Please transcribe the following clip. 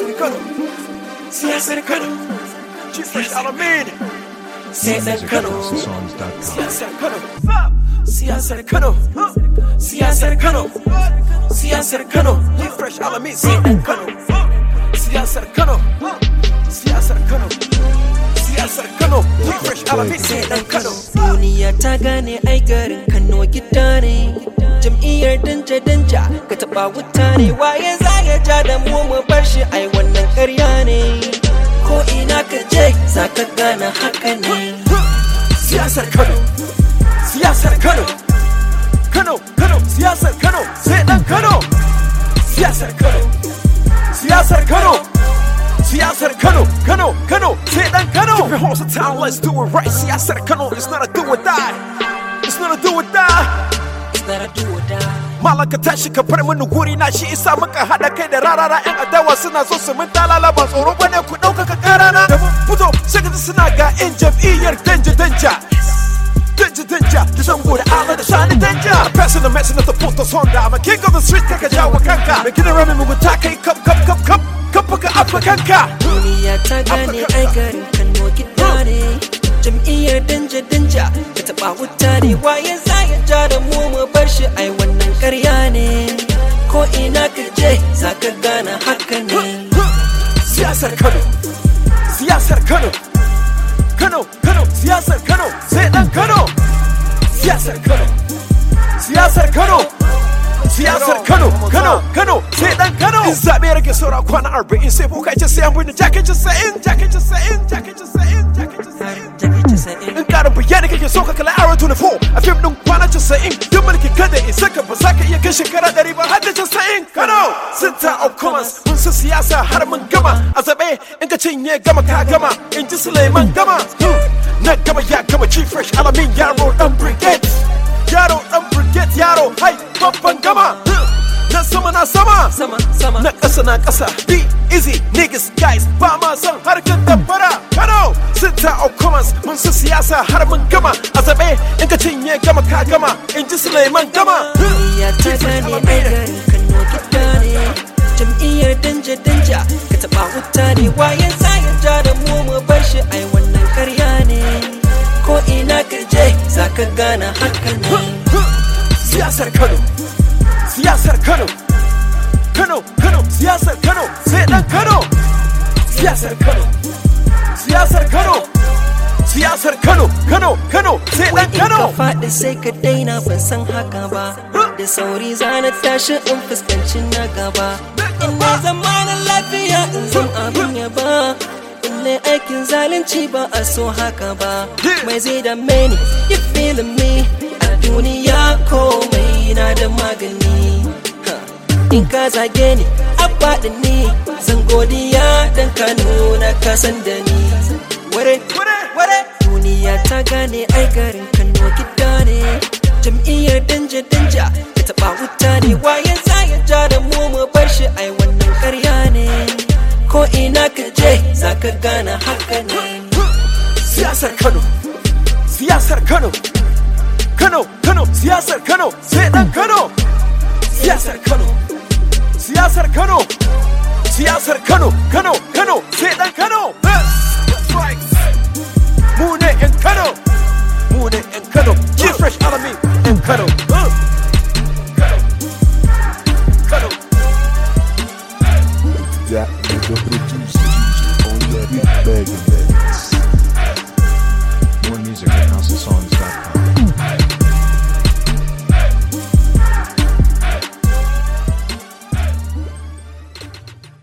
Kano, siyasar Kano, Chief Fresh Alamin, siyasar Kano, siyasar Kano, siyasar Kano, siyasar Kano, siyasar Kano, Chief Fresh Alamin, siyasar Kano, siyasar Kano, siyasar Kano, siyasar Kano, Chief Fresh Alamin, siyasar Kano. Duniya ta gane ai garin Kano gida ne Jam'iyyar danja danja ka taɓa wuta ne Waye za ya ja da mu mu bar shi ai wannan ƙarya ne Ko ina ka je za ka gane haka ne Siyasar Kano, siyasar Kano, Kano, Kano, siyasar Kano, sai dan Kano, siyasar Kano, siyasar Kano, siyasar Kano, Kano, Kano, sai dan Kano. Keep your horse in town, let's do it right. Siyasar Kano, it's not a do or die. It's not a do or die. It's not a do or die Malaka tashi ka bar mini guri na shi isa muka haɗa kai da rarara yan adawa suna so su mun talala ba tsoro bane ku ɗaukaka karana da mun fito sai ka ji suna ga yan jam'iyyar danja danja danja danja da zango da ala da sani danja passing the message of the photos honda I'm a king of the street kaka jawo kanka mai gidan rami mugunta kai kap kap kap kap kap ka abba kanka Duniya ta gane ai garin Kano gida ne Jam'iyyar danja danja ka taɓa wuta ne Waye za ya ja da mu mu bar shi ai wannan ƙarya ne Ko ina ka je za ka gane haka ne siyasar Kano siyasar Kano Kano Kano siyasar Kano sai dan Kano siyasar Kano siyasar Kano siyasar Kano Kano Kano sai dan Kano in zabe rage saura kwana 40 sai boka ce sai an bude jakin 90 jakin 90 jakin 90 jakin 90 Jaki casa'in in karin bayani kake so ka kala Arrow 24 a fim din kwana 90 duk mulki kada in saka ba za ka iya kai shekara 100 ba har da 90 Kano Center of Commerce mun san siyasa har mun gama a zabe in ka cinye gama ka gama in ji Suleiman gama Hmm. na gama ya gama Chief Fresh Alamin yaro dan brigade yaro dan brigade yaro hai babban gama Hmm. na sama na sama Sama sama na ƙasa na ƙasa be easy niggas guys ba ma son harkar dabbara kano center of commerce mun su siyasa har mun gama a zaɓe in ka cinye gama ka gama in ji suleiman gama Duniya ta gane ai garin Kano gida ne Jam'iyyar danja danja ka taɓa wuta ne Waye za ya ja da mu mu bar shi ai wannan ƙarya ne Ko ina ka je za ka gane haka ne siyasar kano siyasar kano kano kano siyasar kano sai dan kano siyasar kano siyasar kano siyasar kano kano kano sai dan Wai in ka kano faɗi sai ka daina ban san haka ba Da sauri zana tashi in fuskanci na gaba In na zamanin lafiya in zan abin yaba In na aikin zalunci ba a so haka ba Mai zai da meni you feeling me A duniya komai na da magani Ha. In ka zage ni a faɗi ni Zan godiya dan ka nuna ka san da ni Ware, ware Duniya ta gane ai garin Kano gida ne Jam'iyyar danja danja ka taɓa wuta ne Waye za ya ja da mu mu bar shi ai wannan ƙarya ne Ko ina ka je za ka gane haka ne siyasar Kano, siyasar Kano, Kano, Kano, siyasar Kano, sai dan Kano, siyasar Kano, siyasar Kano, siyasar Kano, Kano, Kano, sai dan Kano. That's right. Mu ne 'yan Kano, mu ne 'yan Kano, Chief Fresh Alami 'yan Kano. Uh. Kano, Kano. That nigga producer on that big bag of that. More music at houseofsongs.com.